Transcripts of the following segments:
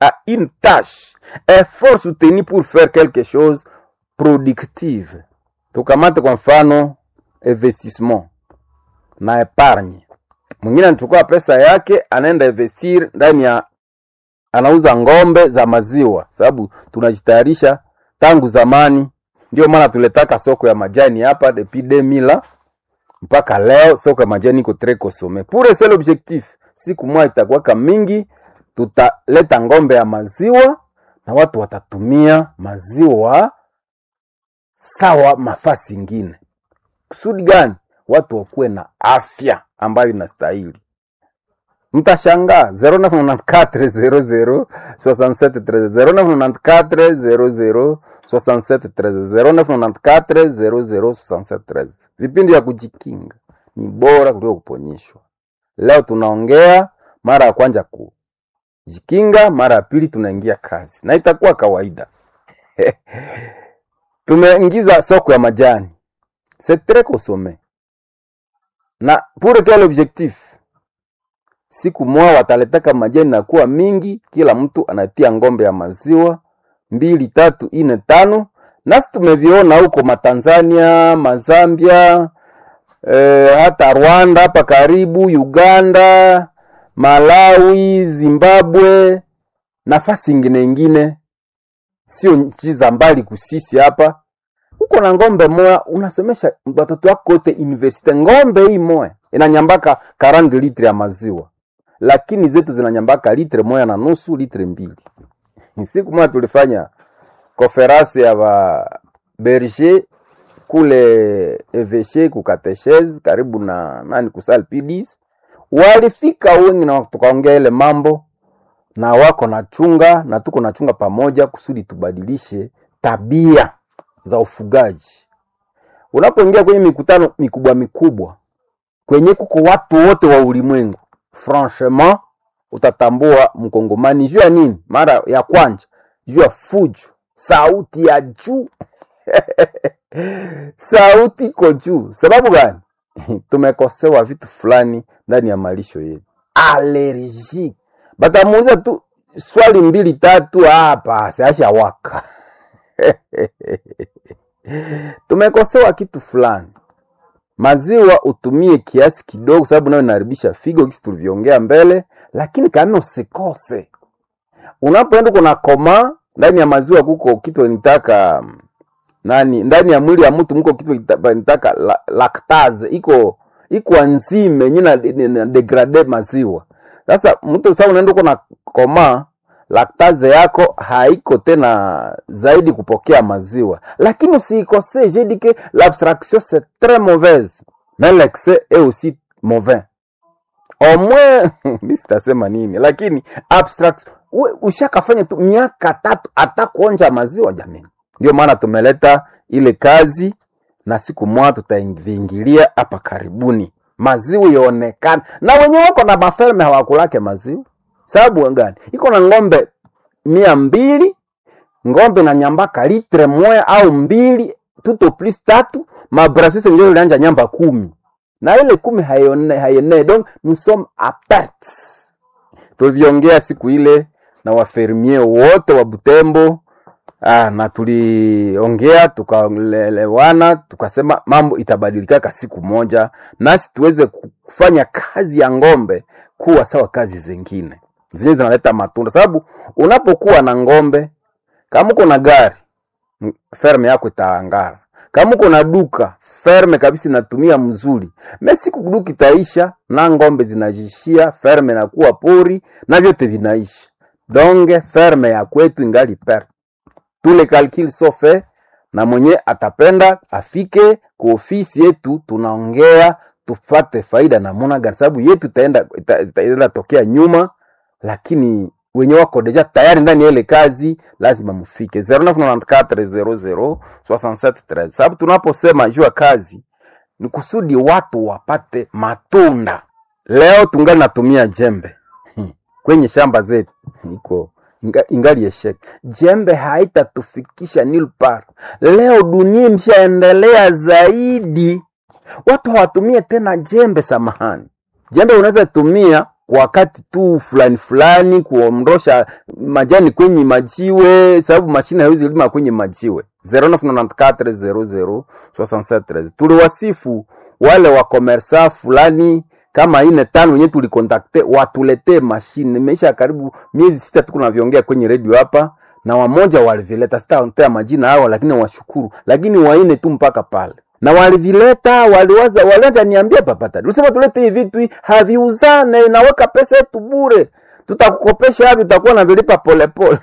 à une tâche, effort soutenu pour faire quelque chose productive. Tukamate kwa mfano investissement na epargne. Mwingine anachukua pesa yake anaenda investir ndani ya anauza ng'ombe za maziwa, sababu tunajitayarisha tangu zamani. Ndio maana tuletaka soko ya majani hapa depuis 2000 mpaka leo, soko ya majani iko très consommé. Pour un seul objectif, siku moja itakuwaka mingi, tutaleta ng'ombe ya maziwa na watu watatumia maziwa sawa mafasi ingine. Kusudi gani? Watu wakuwe na afya ambayo inastahili. Mtashangaa 0994 0994 0994 vipindi vya kujikinga ni bora kuliko kuponyeshwa. Leo tunaongea mara ya kwanza kujikinga, mara ya pili tunaingia kazi, na itakuwa kawaida. Tumeingiza soko ya majani, c'est très consommé na pour quel objectif? Siku moja wataletaka majani na kuwa mingi, kila mtu anatia ng'ombe ya maziwa mbili, tatu, ine, tano. Nasi tumeviona huko Matanzania, Mazambia, eh, hata Rwanda hapa karibu, Uganda, Malawi, Zimbabwe, nafasi ingine ingine, sio nchi za mbali kusisi hapa. Uko na ng'ombe moya, unasomesha watoto wako wote universite. Ng'ombe hii moya inanyambaka 40 litre ya maziwa, lakini zetu zinanyambaka litre moya na nusu, litre mbili. Siku moja tulifanya konferansi ya ba berger kule eveshe kukateshezi karibu na nani kusal pidis, walifika wengi na tukaongea ile mambo na wako na chunga na tuko na chunga pamoja kusudi tubadilishe tabia za ufugaji. Unapoingia kwenye mikutano mikubwa mikubwa kwenye kuko watu wote wa ulimwengu, franchement utatambua mkongomani juu ya nini? Mara ya kwanza juu ya fujo, sauti ya juu sauti iko juu. Sababu gani? Tumekosewa vitu fulani ndani ya malisho yetu, allergie. Batamuuliza tu swali mbili tatu, hapa siasha waka tumekosewa kitu fulani. Maziwa utumie kiasi kidogo, sababu nayo inaharibisha figo, kisi tulivyoongea mbele, lakini kama usikose. Unapoenda kuna koma ndani ya maziwa, kuko kitu nitaka nani, ndani ya mwili ya mtu mko kitu nitaka la, lactase iko iko enzyme yenye na degrade maziwa. Sasa mtu sasa unaenda kuna koma laktaze yako haiko tena zaidi kupokea maziwa, lakini usiikose. J'ai dit que l'abstraction c'est très mauvaise mais l'excès est aussi mauvais. Au moins mimi sitasema nini, lakini abstraction ushakafanya tu miaka tatu hata kuonja maziwa jamani. Ndio maana tumeleta ile kazi na siku moja tutaingilia hapa karibuni, maziwa ionekane, na wenye wako na maferme hawakulake maziwa sababu gani? Iko na ng'ombe mia mbili ng'ombe na nyambaka litre moya au mbili tuto plus tatu mabrasuse njo ilianja nyamba kumi na ile kumi hayone hayene donc nous sommes à perte. Tuliviongea siku ile na wafermier wote wa Butembo ah, na tuliongea tukaelewana, tukasema mambo itabadilikaka siku moja, nasi tuweze kufanya kazi ya ng'ombe kuwa sawa kazi zingine zenye zinaleta matunda, sababu unapokuwa na ng'ombe, kama uko na gari ferme yako itaangara. Kama uko na duka ferme kabisa inatumia mzuri, me siku duka itaisha na ng'ombe zinajishia, ferme inakuwa pori na vyote vinaisha. Donge ferme ya kwetu ingali perte. Tule calcul sont faits, na mwenye atapenda afike ku ofisi yetu, tunaongea tufate faida namuna gani, sababu yetu itaenda itaenda tokea nyuma lakini wenye wako deja tayari ndani ya ile kazi lazima mfike 0994006713 sababu tunaposema juu ya kazi ni kusudi watu wapate matunda. Leo tungali natumia jembe kwenye shamba zetu iko inga, ingali eshek. Jembe haitatufikisha nil par. Leo dunia imeshaendelea zaidi, watu hawatumie tena jembe. Samahani, jembe unaweza tumia kwa wakati tu fulani fulani kuondosha majani kwenye majiwe, sababu mashine haiwezi lima kwenye majiwe. 0994006713 tuliwasifu wale wa komersa fulani kama ine tano wenyewe tulikontakte watuletee mashine. Imeisha karibu miezi sita tuko naviongea kwenye redio hapa, na wamoja walivileta, sitaontea majina hao, lakini washukuru, lakini waine tu mpaka pale na walivileta waliwaza walianza niambia papata ulisema tulete hivi vitu hii, haviuzane naweka pesa yetu bure tutakukopesha hapi utakuwa na vilipa polepole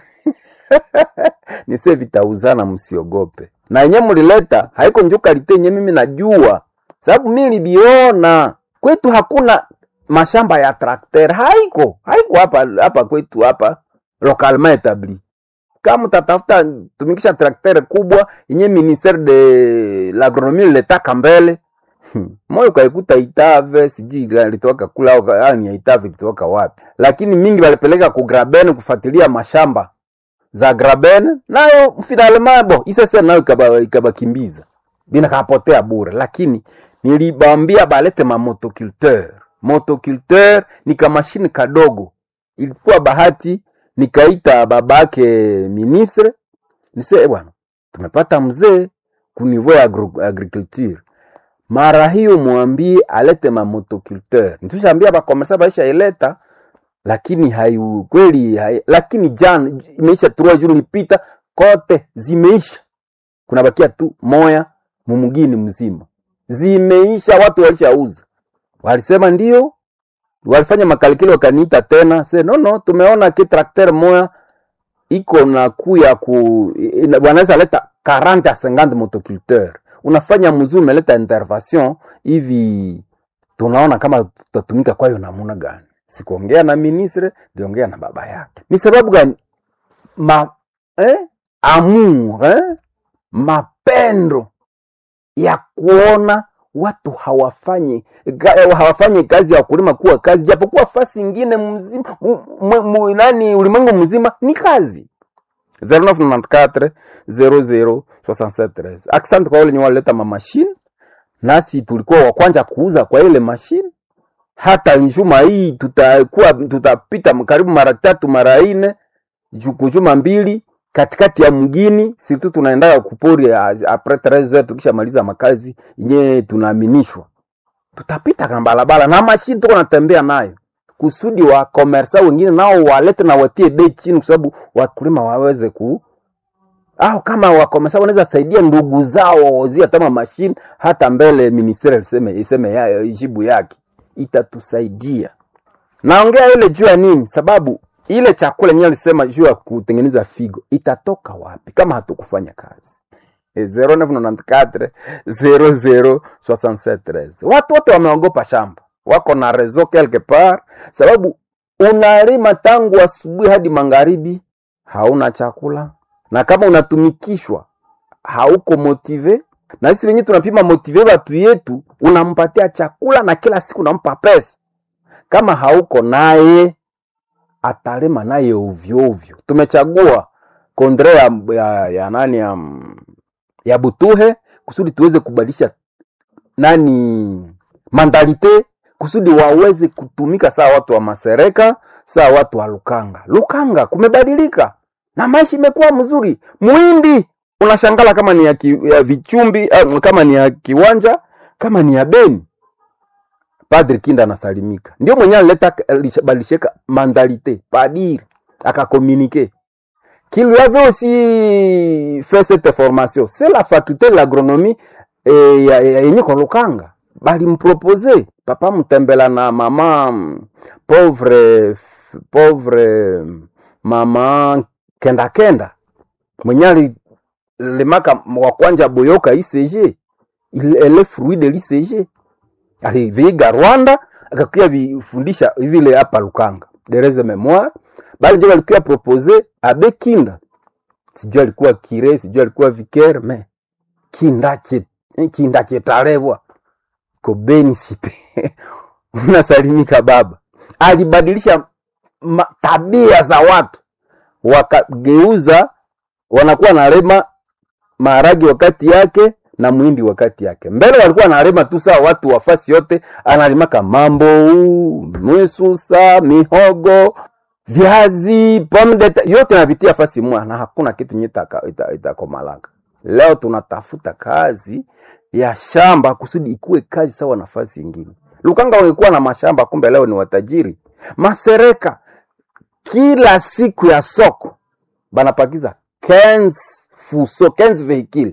nise vitauzana msiogope na yenye mlileta haiko njo kalite yenye mimi najua sababu mi nilibiona kwetu hakuna mashamba ya trakter haiko haiko hapa hapa kwetu hapa localement etabli kama utatafuta tumikisha traktere kubwa yenye ministere de l'agronomie letaka mbele moyo kaikuta Itave, sijui litoka kula au ka- ah, ni ya Itave litoka wapi, lakini mingi walipeleka ku Graben kufuatilia mashamba za Graben, nayo finalement bo isese nayo ikaba ikabakimbiza bina kapotea bure, lakini nilibambia balete ma motoculteur. Motoculteur ni kamashini kadogo, ilikuwa bahati nikaita babake ministre nise "Eh bwana, tumepata mzee ku niveau ya agro- agriculture mara hiyo mwambie alete mamotoculteur. Nitushaambia bakomersa baisha ileta, lakini hayu kweli hai, lakini jana imeisha trois jours lipita kote zimeisha, kuna bakia tu moya mumugini mzima zimeisha, watu walishauza, walisema ndio walifanya makalikili wakaniita tena se no no tumeona ki trakter moya iko na kuya ku ina- wanaweza leta 40 a 50 motoculteur unafanya mzuri umeleta intervention hivi tunaona kama tutatumika kwayo namuna gani sikuongea na ministre ndiongea na baba yake ni sababu gani ma eh? amour eh? mapendo ya kuona watu hawafanyi ga- hawafanyi kazi ya kulima kuwa kazi, japokuwa fasi ingine mzima mu, mu, mu, nani ulimwengu mzima ni kazi. 0994 00 67 Asante kwa wale wenye walileta mamashine, nasi tulikuwa wa kwanza kuuza kwa ile mashine. Hata njuma hii tutakuwa tutapita karibu mara tatu mara nne ju- kujuma mbili katikati ya mgini situ tunaendaga kupori a- apres 13 tukishamaliza makazi yenyewe tunaaminishwa tutapita na barabara na mashini tuko natembea nayo kusudi wa komersa wengine nao walete na watie bei chini kwa sababu wakulima waweze ku au kama wakomersa wanaweza saidia ndugu zao wawazie hata mashine hata mbele ministeri iseme iseme ya, jibu yake itatusaidia naongea ile juu ya nini sababu ile chakula yenyewe alisema juu ya kutengeneza figo itatoka wapi kama hatukufanya kazi Eh, 0994 00 67 watu wote wameogopa shamba wako na rezo quelque part sababu unalima tangu asubuhi hadi magharibi hauna chakula na kama unatumikishwa hauko motive na sisi wenyewe tunapima motive watu yetu unampatia chakula na kila siku unampa pesa kama hauko naye atalima naye ovyo ovyo. Tumechagua kondre ya, ya, ya nani ya, ya Butuhe kusudi tuweze kubadilisha nani mandalite kusudi waweze kutumika sawa watu wa Masereka, sawa watu wa Lukanga. Lukanga kumebadilika na maisha imekuwa mzuri. Muhindi unashangala kama ni ya, ki, ya vichumbi eh, kama ni ya kiwanja, kama ni ya Beni. Padri Kinda anasalimika, ndio mwenye alileta balisheka mandalite padiri akakomunike qu'il lui avait aussi fait cette formation c'est la faculté de l'agronomie eh, ya- ya- yenye kwa Lukanga balimpropose papa mtembela na mama mm, pauvre f- pauvre mm, mama kenda kenda mwenye alilimaka wa kwanja boyoka ICG il elle est fruit de l'ICG aliviiga Rwanda akakuya vifundisha vile hapa Lukanga dereze memoire bali ndio walikuwa propose abe Kinda, sijui alikuwa kire, sijui alikuwa vicaire, me Kinda che Kinda chetalebwa kobeni site unasalimika baba. Alibadilisha ma, tabia za watu, wakageuza wanakuwa na rema maharagi wakati yake na mwindi wakati yake. Mbele walikuwa analima tu sawa watu wafasi yote, analimaka mambo, misusa, mihogo, viazi, pomme de terre, yote napitia fasi mwa na hakuna kitu nyita itakomalaka. Leo tunatafuta kazi ya shamba kusudi ikuwe kazi sawa nafasi ingine. Lukanga wangekuwa na mashamba, kumbe leo ni watajiri. Masereka kila siku ya soko banapakiza 15 fuso 15 vehicule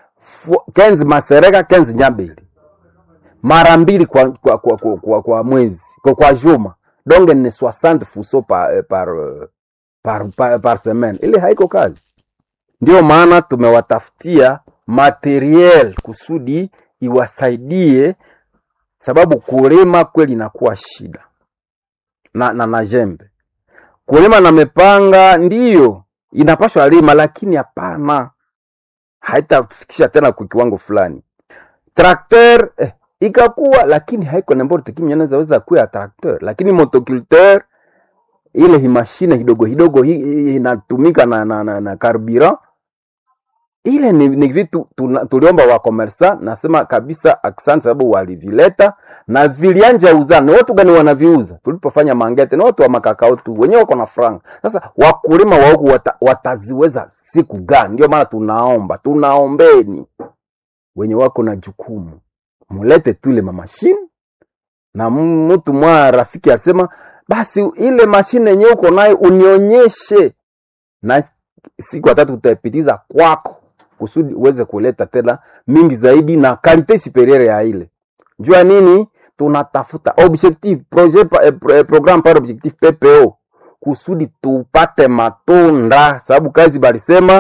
15 masereka 15 nyambili mara mbili kwa, kwa, kwa, kwa, kwa, kwa mwezi kwa, kwa juma donc ni 60 fuso par, par, par, par, par semaine. Ile haiko kazi. Ndio maana tumewatafutia materiel kusudi iwasaidie, sababu kulima kweli inakuwa shida na, na, na jembe kulima na mepanga ndiyo inapashwa lima, lakini hapana, haitafikisha tena kwa kiwango fulani. Trakter eh, ikakuwa lakini haiko n'importe qui mwenye anaweza kuwa ya trakter, lakini motoculteur ile hi mashine kidogo kidogo hi, hi, inatumika na, na, na, na carburant ile ni, ni vitu tuna- tuliomba wa komersa, nasema kabisa asante, sababu walivileta na vilianja uzana. Ni watu gani wanaviuza? Tulipofanya mangete, ni watu wa makakao tu, wenyewe wako na franga. Sasa wakulima wa huku wata, wataziweza siku gani? Ndio maana tunaomba, tunaombeni wenye wako na jukumu, mulete tu ile mamashine na m- mtu mwa rafiki alisema basi ile mashine yenyewe uko nayo unionyeshe, na siku ya tatu utaipitiza kwako kusudi uweze kuleta tena mingi zaidi na kalite superieur ya ile. Jua nini? Tunatafuta objectif projet pa, eh, pro- eh, programme par objectif PPO kusudi tupate matunda, sababu kazi balisema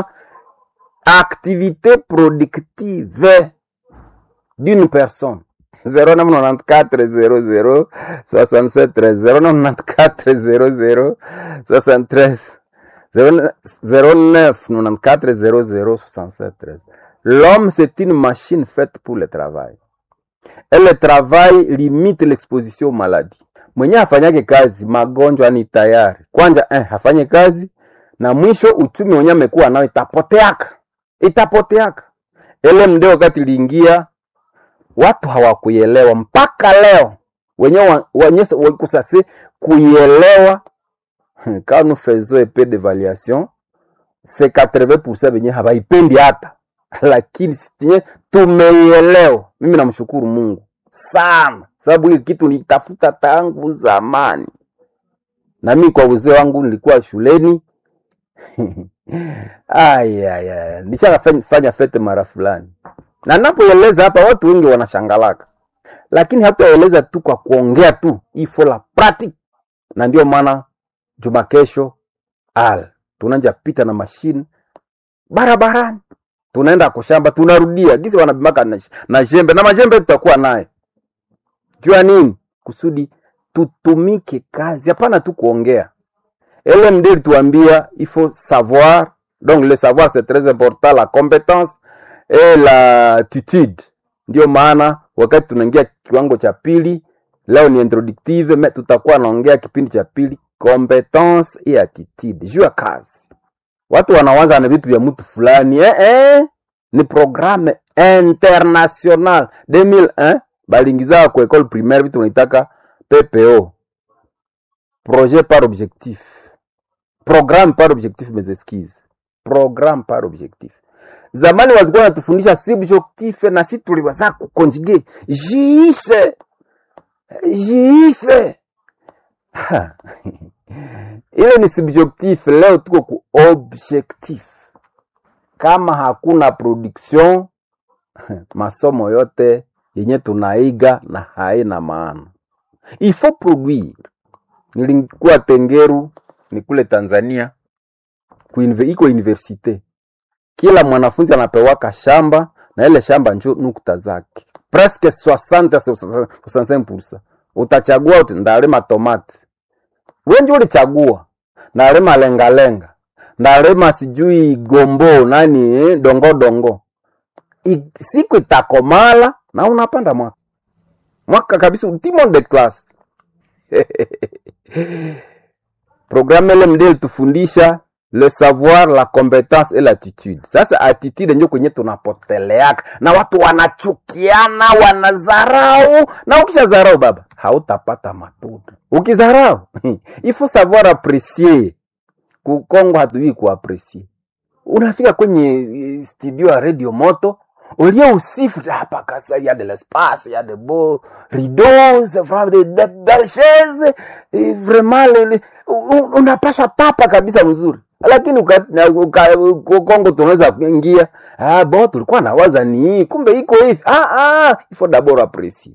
activité productive d'une personne 0994 00 67 13 0994 00 73 09 94 00 67 13 L'homme, c'est une machine faite pour le travail. Et le travail limite l'exposition aux maladies. Mwenye afanyake kazi, magonjwa ni tayari. Kwanja eh, afanye kazi na mwisho uchumi wenye amekuwa nao itapoteaka, itapoteaka. Ele ndio wakati iliingia watu hawakuielewa mpaka leo wenyewe wa- wenye wako sasa kuielewa quand nous faisons un peu d'évaluation c'est 80% wenye hawaipendi hata lakini sitie tumeielewa mimi namshukuru mungu sana sababu hii kitu nitafuta tangu zamani na mimi kwa uzee wangu nilikuwa shuleni ayaya nishakafanya fete mara fulani na napoeleza hapa watu wengi wanashangalaka lakini hataeleza tu kwa kuongea tu ifo la pratique na ndio maana juma kesho al tunanja pita na mashine barabarani tunaenda kushamba tunarudia gisi wanabimaka na, na jembe na majembe tutakuwa naye jua nini kusudi tutumike kazi hapana tu kuongea LMD ilituambia il faut savoir donc le savoir c'est très important la compétence et l'attitude ndio maana wakati tunaingia kiwango cha pili leo ni introductive me tutakuwa naongea kipindi cha pili competence et attitude juu ya kazi watu wanawaza na vitu vya mtu fulani eh, eh, ni programme international 2001 balingiza ku école primaire vitu wanaitaka PPO projet par objectif programme par objectif mes excuses programme par objectif zamani walikuwa wanatufundisha subjectif na si tuliwaza kukonjuge jiise jiise Ha. ile ni subjectif leo tuko ku objectif kama hakuna production masomo yote yenye tunaiga na haina maana il faut produire nilikuwa tengeru ni kule tanzania kuinve, iko universite kila mwanafunzi anapewaka shamba na ile shamba njo nukta zake presque 60 65 utachagua uti ndalima tomati wenji ulichagua ndalima lengalenga ndalima sijui gombo nani eh, dongo dongo I, siku itakomala na unapanda mwaka mwaka kabisa ultimo de class programu LMD ilitufundisha le savoir la compétence et l'attitude sasa attitude ndio kwenye tunapoteleaka na watu wanachukiana wanazarau na ukishazarau baba hautapata matunda ukizarau il faut savoir apprécier kukongo hatujui kuapresie unafika kwenye eh, studio ya radio moto ulie usifu tu, hapa kasa ya de l'espace ya de beaux rideaux c'est vraiment de, de belles chaises et vraiment le, le, un- unapasha tapa kabisa mzuri lakini uka, na- uka, uka, Kongo tunaweza kuingia ah, bo tulikuwa nawaza ni hii kumbe iko hivi ah, ah, il faut d'abord apprécier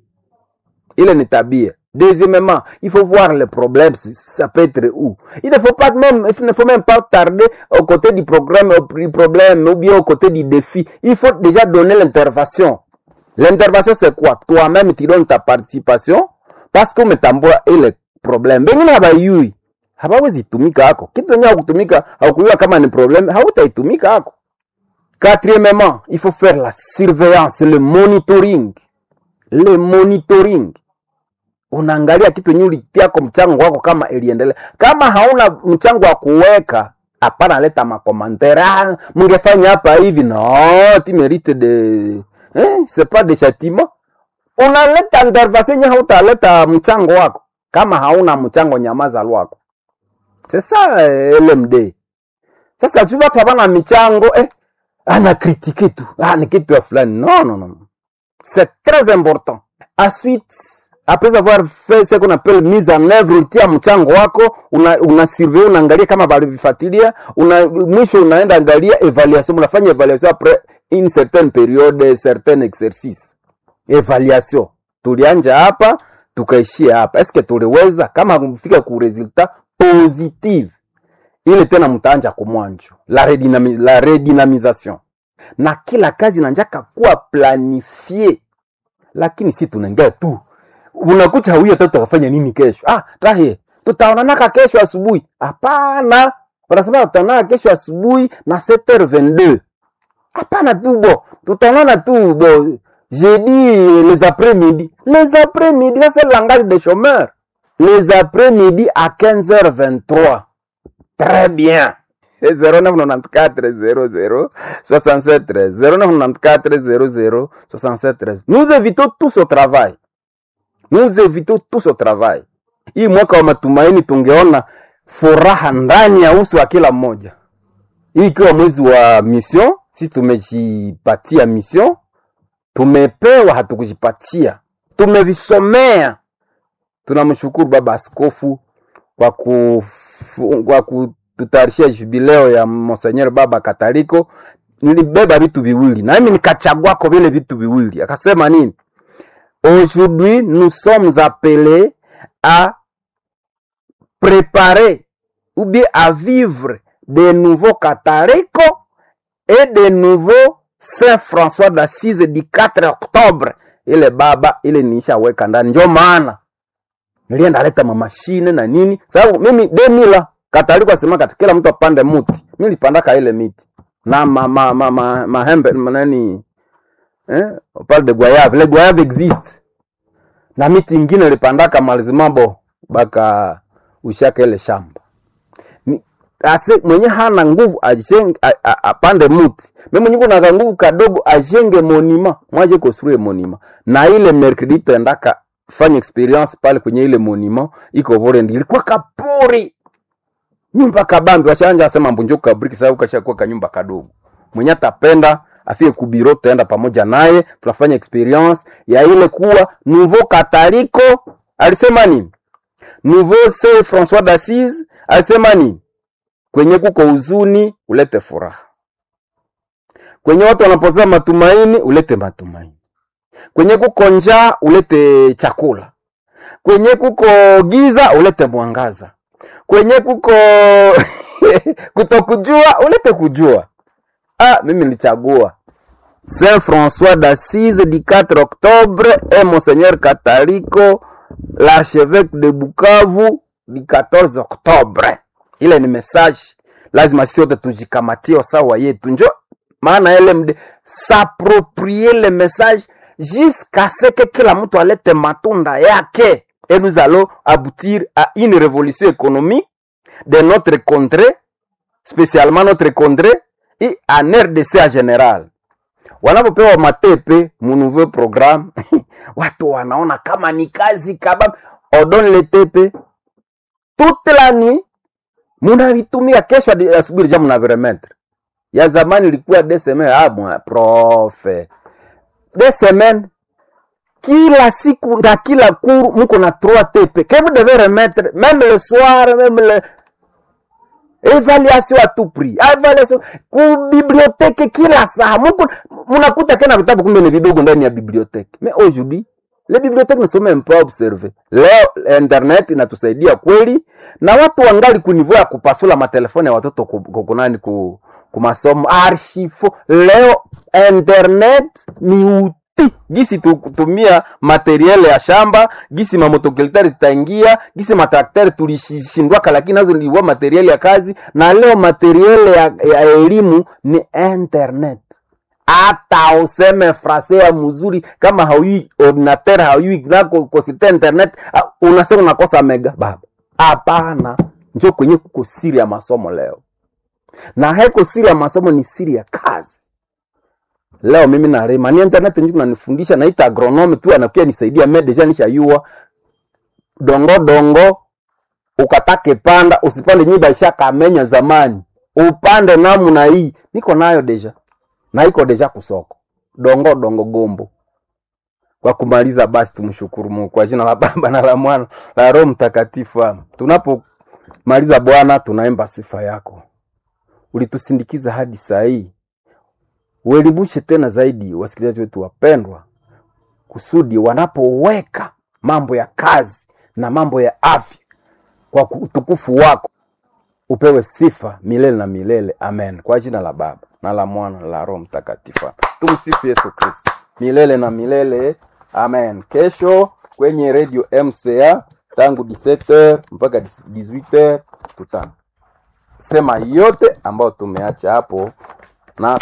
ile ni tabia deuxièmement il faut voir le problème si- ça peut être où il ne faut pas même il ne faut même pas tarder au côté du programme au du problème ou bien au côté du défi il faut déjà donner l'intervention l'intervention c'est quoi toi-même tu donnes ta participation parce que umetambua ile problem bengine habayui hawawezi tumika hako kitu enye hakutumika haukujua kama ni problem hautaitumika hako quatrièmement il faut faire la surveillance le monitoring le monitoring unaangalia kitu yenye ulitiako mchango wako kama iliendelea kama hauna mchango wa kuweka hapana leta makomantere ah, mngefanya hapa hivi no tu mérite de eh, c'est pas de châtiment unaleta intervention yenye hautaleta mchango wako kama hauna mchango nyamaza lwako c'est ça eh, LMD sasa tu watu hapana michango eh, ana kritike tu ah, ni kitu ya fulani non non non c'est très important ensuite après avoir fait ce qu'on appelle mise en œuvre ulitia mchango wako una, una surveille unaangalia kama balivifatilia una, mwisho unaenda angalia evaluation unafanya evaluation après une certaine période certain exercice evaluation tulianja hapa tukaishia hapa eske tuliweza kama kufika ku resultat positive ile tena mtaanja kumwanjo la, redynami, la redynamisation na kila kazi nanjaka kuwa planifie lakini si tunaingia tu unakucha huyo tatu tukafanya nini kesho ah tahe tutaonanaka kesho asubuhi hapana wanasema tutaonana kesho asubuhi na 7h22 hapana tu bo tutaonana tu bo jeudi les après-midi les après-midi ça c'est le langage des chômeurs les après-midi à 15h23 très bien 0994 00 67 13 0994 00 67 13 nous évitons tous au travail nous évitons tous au travail hii mwaka wa matumaini tungeona furaha ndani ya uso wa kila mmoja hii ikiwa mwezi wa mission sisi tumejipatia mission tumepewa hatukujipatia tumevisomea tunamshukuru baba askofu kwa kufu- kwa kututayarishia jubileo ya Monseigneur Baba Kataliko. Nilibeba vitu viwili na mimi nikachagwako vile vitu viwili, akasema nini? Aujourd'hui nous sommes appelés à préparer ou bien à vivre de nouveaux cathalicos et de nouveaux Saint François d'Assise du 4 octobre. Ile baba ile nishaweka ndani, ndio maana nilienda leta mamashine na nini, sababu mimi demila kataliko asema kati kila mtu apande muti, mimi nilipandaka ile miti na ma, ma, ma, ma, mahembe manani eh, on parle de goyave, le goyave existe na miti ingine nilipandaka malizimabo baka ushaka ile shamba ni ase mwenye hana nguvu ajenge a- a- apande muti mimi mwenye kuna nguvu kadogo ajenge monima mwaje construire monima na ile mercredi tuendaka fanya experience pale kwenye ile monima iko Burundi ilikuwa kapori nyumba kabambi washanja asema mbunjo kabriki sababu kashakuwa kanyumba kadogo mwenye atapenda afike kubiro tutaenda pamoja naye tunafanya experience ya ile kuwa nouveau kataliko alisema nini nouveau saint François d'Assise alisema nini kwenye kuko huzuni ulete furaha, kwenye watu wanapoteza matumaini ulete matumaini, kwenye kuko njaa ulete chakula, kwenye kuko giza ulete mwangaza, kwenye kuko kutokujua ulete kujua. Ah, mimi nilichagua Saint François d'Assise du 4 octobre et Monseigneur Catalico l'archevêque de Bukavu du 14 octobre. Ile ni message lazima sisi wote tujikamatie sawa yetu, njo maana LMD s'approprier le message jusqu'à ce que kila mtu alete matunda yake et nous allons aboutir à une révolution économique de notre contrée spesialement notre condre i en rdc en general wanapopewa matepe mu nouveau programme watu wanaona kama ni kazi kaba odon le tepe toute la nuit munavitumia kesho hadi asubuhi ja mnaviremetre ya zamani ilikuwa de semaine ah mwa profe de semaine kila siku na kila cours muko na trois TP que vous devez remettre même le soir même le evaluation à tout prix evaluation ku bibliothèque kila saa muko munakuta tena vitabu kumbe ni vidogo ndani ya bibliothèque mais aujourd'hui les bibliothèques ne sont même pas observées leo internet inatusaidia kweli na watu wangali kunivua ya kupasula matelefoni ya watoto ku- ku- kunani ku, ku masomo archifo leo internet ni uti gisi tu- kutumia materiele ya shamba gisi mamotokilitari zitaingia gisi matrakteri tulishindwaka lakini nazo niliwa materiele ya kazi na leo materiele ya, ya elimu ni internet hata useme frase ya mzuri kama haujui ordinateur haujui nako kosite internet ah, unasema unakosa mega baba hapana njo kwenye kuko siri ya masomo leo na haiko siri ya masomo ni siri ya kazi leo mimi narema ni internet njuku nanifundisha naita agronome tu anakuya nisaidia me deja nishayua dongo dongo ukatake panda usipande nyiba ishakamenya zamani upande namna hii niko nayo deja na iko deja kusoko dongo dongo gombo kwa kumaliza basi tumshukuru Mungu kwa jina la Baba na la Mwana la Roho Mtakatifu. Amen. Tunapomaliza Bwana, tunaimba sifa yako, ulitusindikiza hadi saa hii. Uelimishe tena zaidi wasikilizaji wetu wapendwa, kusudi wanapoweka mambo ya kazi na mambo ya afya kwa utukufu wako upewe sifa milele na milele amen kwa jina la baba na la mwana na la roho mtakatifu Amen. tumsifu yesu kristo milele na milele amen kesho kwenye radio mca tangu 17h mpaka 18h tutasema yote ambayo tumeacha hapo na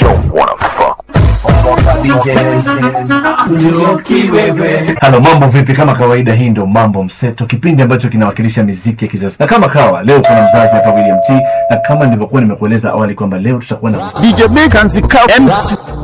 halo mambo vipi kama kawaida hii ndo mambo mseto kipindi ambacho kinawakilisha miziki ya kizazi na kama kawa leo kuna mzazi hapa william t na kama nilivyokuwa nimekueleza awali kwamba leo tutakuwa na DJ Big and the Cow MC